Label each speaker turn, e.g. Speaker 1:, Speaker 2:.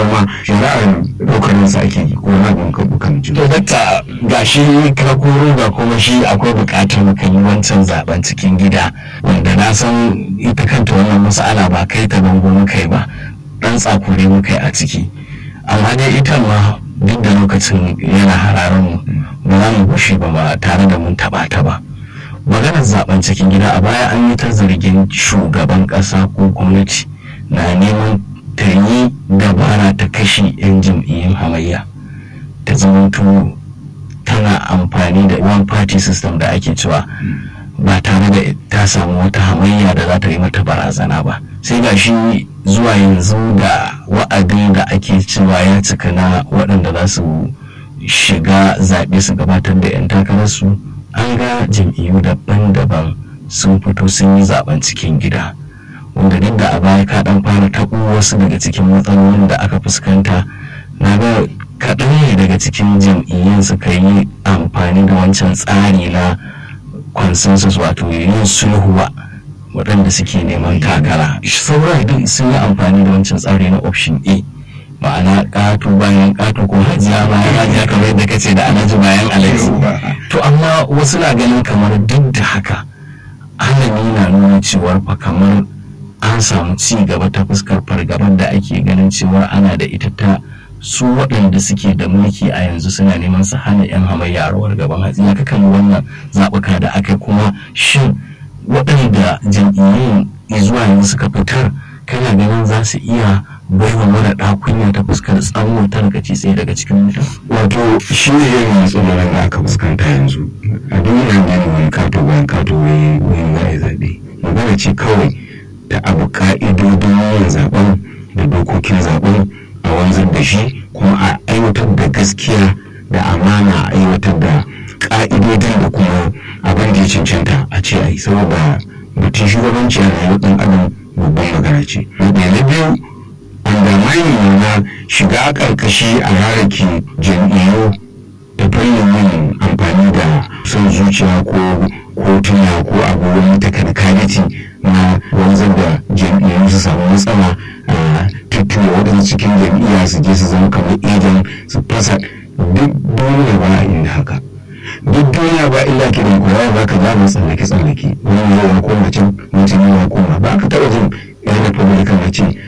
Speaker 1: cewar ma shari'ar ɗaukar sa ake yi ko na bin kabu kan ji
Speaker 2: to dakta ga shi ka koro ga kuma shi akwai buƙatar mu yi wancan zaben cikin gida wanda na san ita kanta wannan mas'ala ba kai ta bango muka yi ba dan tsakure muka yi a ciki amma dai ita ma duk da lokacin yana hararen mu ba za mu bushe ba ba tare da mun taɓa ta ba maganar zaben cikin gida a baya an yi ta zargin shugaban ƙasa ko gwamnati na neman ta yi dabara ta kashe 'yan jam'iyyun hamayya ta zamanto tana amfani da one party system da ake cewa ba tare da ta samu wata hamayya da za ta yi mata barazana ba sai ga shi zuwa yanzu da wa'adi da ake cewa ya cika na waɗanda za su shiga zaɓe su gabatar da 'yan takararsu an ga jam'iyyu daban-daban sun fito sun yi zaben cikin gida wanda duk da a baya ka dan fara taɓo wasu daga cikin matsalolin da aka fuskanta na ga kaɗan ne daga cikin jam'iyyun suka yi amfani da wancan tsari na consensus wato yin sulhuwa waɗanda suke neman takara sauran duk sun yi amfani da wancan tsari na option a ma'ana ƙato bayan ƙato ko hajiya bayan hajiya kamar yadda kace da alhaji bayan alhaji to amma wasu na ganin kamar duk da haka alami na nuna cewar fa kamar an samu ci gaba ta fuskar fargabar da ake ganin cewa ana da ita ta su waɗanda suke da mulki a yanzu suna neman su hana 'yan hamayya a rawar gaban hatsi ya kakan wannan zaɓuka da aka kuma shin waɗanda jam'iyyun zuwa yanzu suka fitar kana ganin za su iya baiwa mara ɗakunya ta fuskar tsawon tarkaci tsaye daga cikin mutum
Speaker 1: wato shi ne yin matsalolin da aka fuskanta yanzu a duniya ne wani kato bayan kato wani wani za a zaɓe magana ce kawai ta abu ka'idodin yin zaɓen da dokokin zaɓen a wanzar da shi kuma a aiwatar da gaskiya da amana a aiwatar da ka'idodin da kuma abin da ya cancanta a ce a yi saboda batun shugabanci a rayuwar ɗan adam babban magana ce na biyu undermining na shiga karkashi a rarraki jam'iyyu da fannin yin amfani da son zuciya ko kotuna ko abubuwan technicality na wanzar da jam'iyyu su samu matsala a tuttura waɗansu cikin jam'iyya su je su zama kamar idan su fasa duk duniya ba inda haka duk duniya ba illa ke da kowa ba ka zama tsallake tsallake wani zai ya koma can mutum ya koma ba ka taɓa jin yan republican na ce